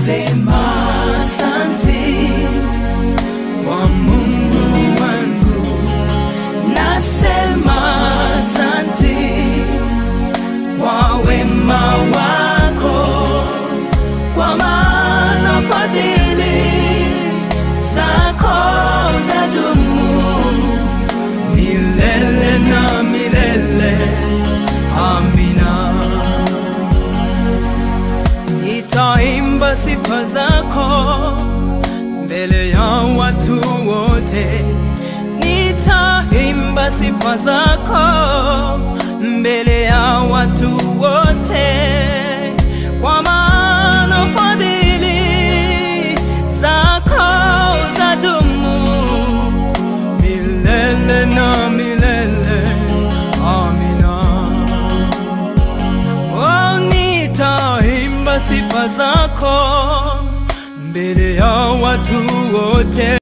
Nasema asante kwa Mungu wangu, nasema asante kwa wema wako, kwa maana fadhili zako zadumu milele na milele. Amina. Nitaimba sifa zako mbele ya watu wote, nitaimba sifa zako mbele ya watu wote, kwa maana fadhili zako zadumu milele na milele. Amina. Oh, nitaimba sifa zako mbele ya watu wote.